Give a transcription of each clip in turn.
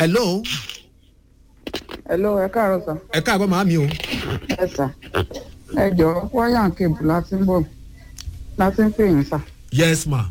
hello hello ẹ káàárọ̀ sà ẹ káàbọ̀ màámi o ẹ sà ẹ jọ wáyà kébù láti ń bọ̀ láti ń pè yín sà yes ma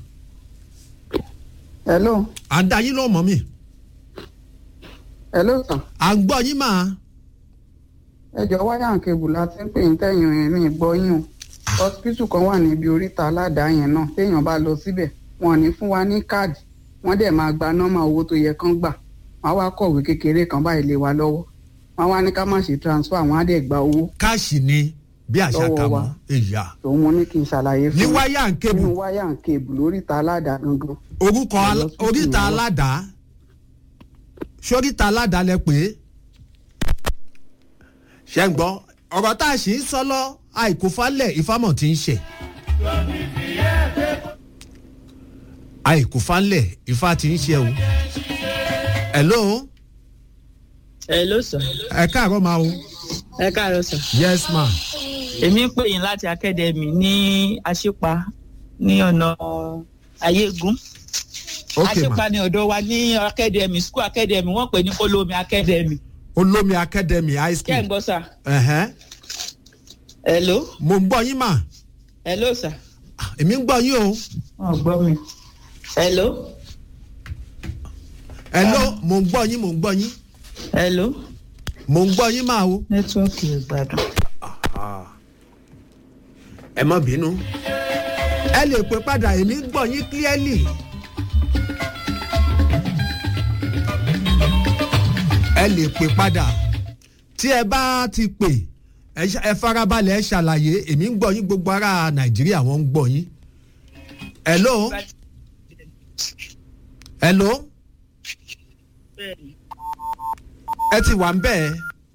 hello à ń da yín ló mọ́ mi hello sà à ń gbọ́ yín mà ẹ jọ wáyà kébù láti ń pè yín tẹ̀yìn rìn ní ìgbọ́ yín o hospital kan wà níbi oríta aládàá yẹn náà téèyàn bá lọ síbẹ̀ wọn ò ní fún wa ní káàdì wọ́n dẹ̀ máa gba nọ́mà owó tó yẹ kán gbà wọ́n á wá kọ̀wé kékeré kan báyìí lé wa lọ́wọ́ wọ́n á wá ní ká má ṣe transfer wọ́n á dẹ̀ gba owó káàṣì ni bí àṣà Lọ́wọ́ kà wa. mọ́ èyà tòun mo ní kí n ṣàlàyé ní fún wáyà ń kébù nínú wáyà kébù lóríta aládàá gangan orúkọ al- Lọ sí oríta ìwọ. aládàá sóríta aládàá lẹ pé ṣe ń gbọ́ ọ̀rọ̀ tá a sì ń sọ lọ àìkú falẹ̀ ìfámọ̀ tí ń ṣe àìkú falẹ̀ ìfá tí ń ṣe o hello hello sir ẹ káàárọ̀ máa o ẹ káàárọ̀ sir yes ma èmi ń pè yín láti akademi ní àṣìpa ní ọ̀nà ayégun ok ma àṣìpa ní ọ̀dọ̀ wa ní akademi school academy wọ́n pè ní olómi academy olómi academy high kẹ́ ẹ̀ ń school gbọ́ sir ẹ̀hẹ́n. hello mo ń gbọ́ yín mà hello sir èmi ń gbọ́ yín o wọ́n gbọ́ mi hello hello mo ń gbọ́ yín mo ń gbọ́ yín hello mo ń gbọ́ yín mà o. nẹ́tíwọ́ọ̀kì ìgbàdàn. ẹ má bínú ẹ lè pè padà èmi ń gbọ́ yín clearly. ẹ lè pè padà tí ẹ bá ti pè ẹ ṣa- ẹ farabalẹ̀ ẹ ṣàlàyé èmi ń gbọ́ yín gbogbo ará nàìjíríà wọ́n ń gbọ́ yín. hello hello ẹ ti wà ń bẹ́ẹ̀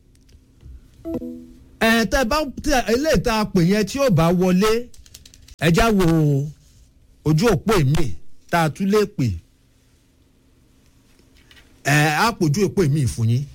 ẹ tẹ bá tẹ eléyìí tá a pè yẹn tí ó bá wọlé ẹjá wo ojú òpó èmi tá a tún lè pè ẹ á pòjú òpó èmi fún yín